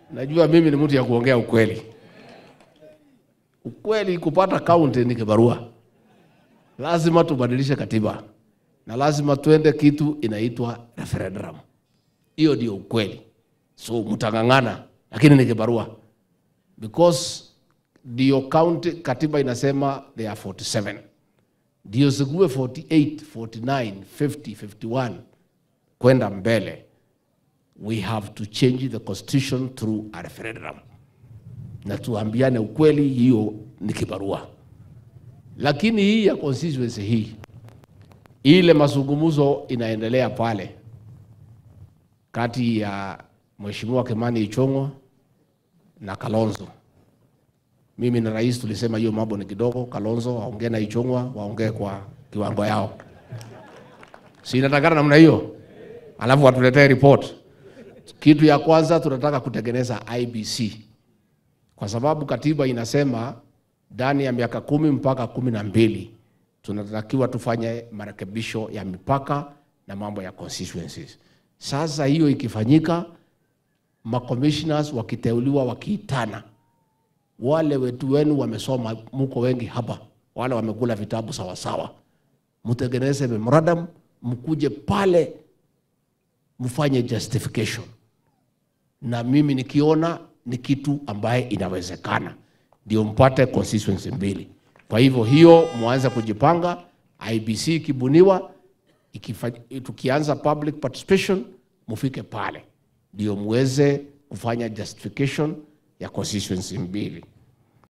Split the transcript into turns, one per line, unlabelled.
Najua mimi ni mtu ya kuongea ukweli. Ukweli kupata kaunti ni kibarua. Lazima tubadilishe katiba na lazima tuende kitu inaitwa referendum. Hiyo ndio ukweli. So mtang'ang'ana, lakini ni kibarua because ndio county katiba inasema they are 47 ndio zikuwe 48 49 50 51 kwenda mbele we have to change the constitution through a referendum na tuambiane ukweli hiyo ni kibarua lakini hii ya constituency hii ile mazungumzo inaendelea pale kati ya mheshimiwa Kimani Ichung'wa na Kalonzo mimi na rais tulisema hiyo mambo ni kidogo. Kalonzo waongee na Ichung'wa, waongee kwa kiwango yao, si inatakana namna hiyo, alafu watuletee report. Kitu ya kwanza tunataka kutengeneza IBC kwa sababu katiba inasema ndani ya miaka kumi mpaka kumi na mbili tunatakiwa tufanye marekebisho ya mipaka na mambo ya constituencies. Sasa hiyo ikifanyika, macommissioners wakiteuliwa wakiitana wale wetu wenu wamesoma, muko wengi hapa, wale wamekula vitabu sawasawa, mtengeneze memorandum, mkuje pale mfanye justification, na mimi nikiona ni kitu ambaye inawezekana, ndio mpate constituency mbili. Kwa hivyo hiyo mwanze kujipanga, IBC ikibuniwa, ikifa- tukianza public participation, mufike pale ndio muweze kufanya justification ya constituency mbili.